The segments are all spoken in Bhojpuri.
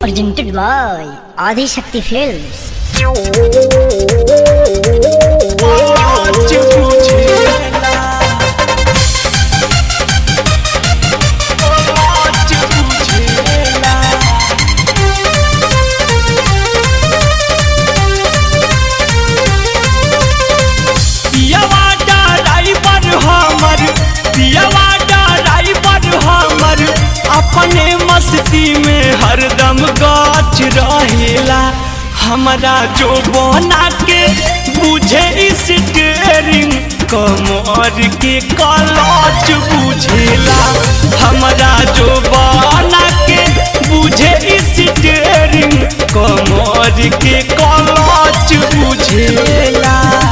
presented by Adi Shakti Films. आज बुझेला आज बुझेला पियवा ड्राइवर हमर पियवा ड्राइवर हमर अपने मस्ती में हरदम गाछ रहेला हमरा जो बना के बुझे स्टेरिंग कमर के कलच बुझेला हमरा जो बना के बुझे स्टेरिंग कमर के कलच बुझेला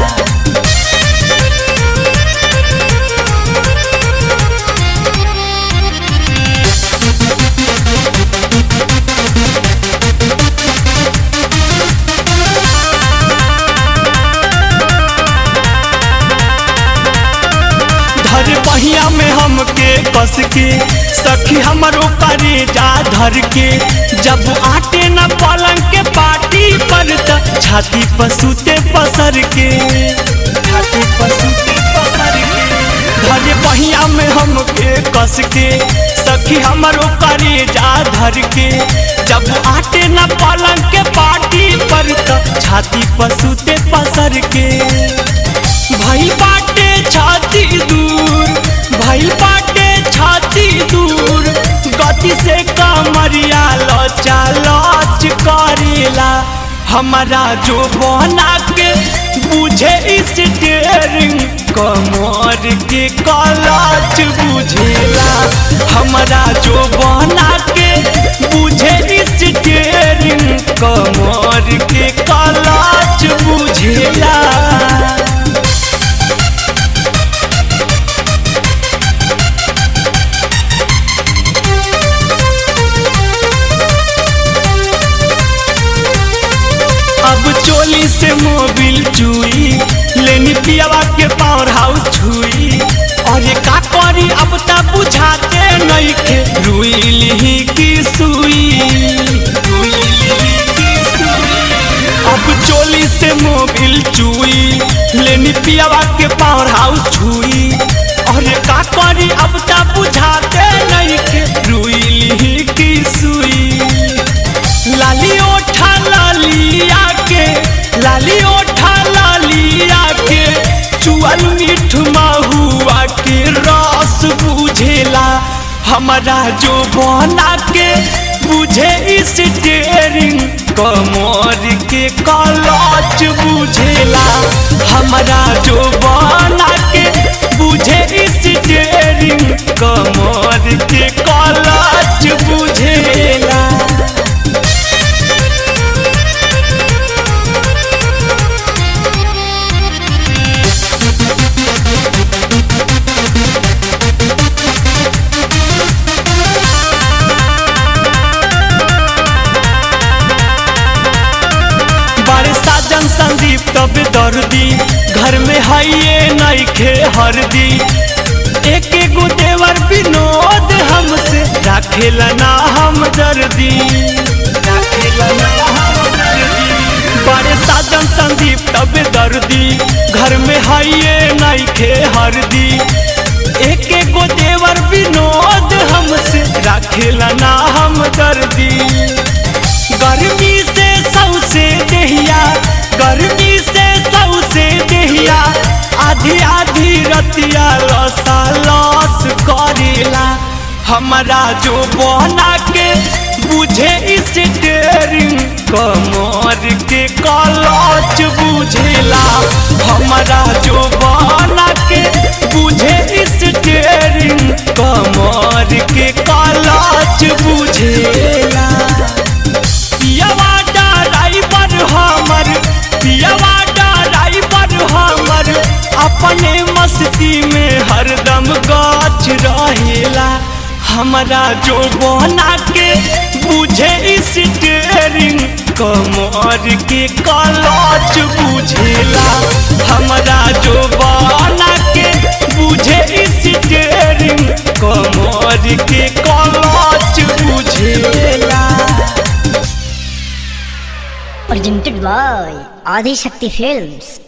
धर बहिया में हमके कस के सखी हमरो करे जा धर के जब आटे न पलंग के पाटी पर त छाती पसूते पसर के छाती पसूते पसर के धर बहिया में हमके कस के सखी हमरो करे जा धर के जब आटे न पलंग के पाटी पर त छाती पसूते पसर के भाई बाटे छाती दूर भाई बाटे छाती दूर गति से कमरिया लचा लच करेला हमारा जो बना के बुझे स्टेरिंग कमर के कलच बुझेला हमारा जो बना के बुझे स्टेरिंग कमर के कलच बुझेला अब चोली से मोबिल चुई लेनी पियावा के पावर हाउस छुई और ये का करी अब तक बुझाते नहीं के रुई लिही की सुई रुई लिही की सुई अब चोली से मोबिल चुई लेनी पियावा के पावर हाउस छुई और ये का करी अब तक बुझाते नहीं के रुई लिही की सुई लाली ओठा लालिया के लाली ओठा लालिया के चुअल मीठ महुआ के रस बुझेला हमारा जो बना के बुझे स्टेरिंग कमर के कलच बुझेला हमारा जो बना के बुझे स्टेरिंग कमर के कलच बुझेला बड़े साजन संदीप तब दर्दी घर में हइये नइखे हरदी एक एगो देवर विनोद हमसे राखेला ना हम दर्दी राखेला ना हम दर्दी बड़े साजन संदीप तब दर्दी घर में हइये नइखे हरदी एक एगो देवर विनोद हमसे राखेला ना हम दर्दी गर्मी से सौसे देहिया गर्मी से सौसे देहिया आधी आधी रतिया लसा लस करेला हमारा जो बना के बुझे स्टेरिंग कमर के कलच बुझेला हमारा जो बना के बुझे स्टेरिंग कमर के कलच बुझेला पियवा ड्राइवर हमर पियवा ड्राइवर हमर अपने मस्ती में हरदम गाछ रहेला हमरा जो बना के बुझे स्टेरिंग कमर के कलच बुझेला हमरा जो बना के बुझे स्टेरिंग कमर के कलच बुझेला presented by Adi Shakti Films.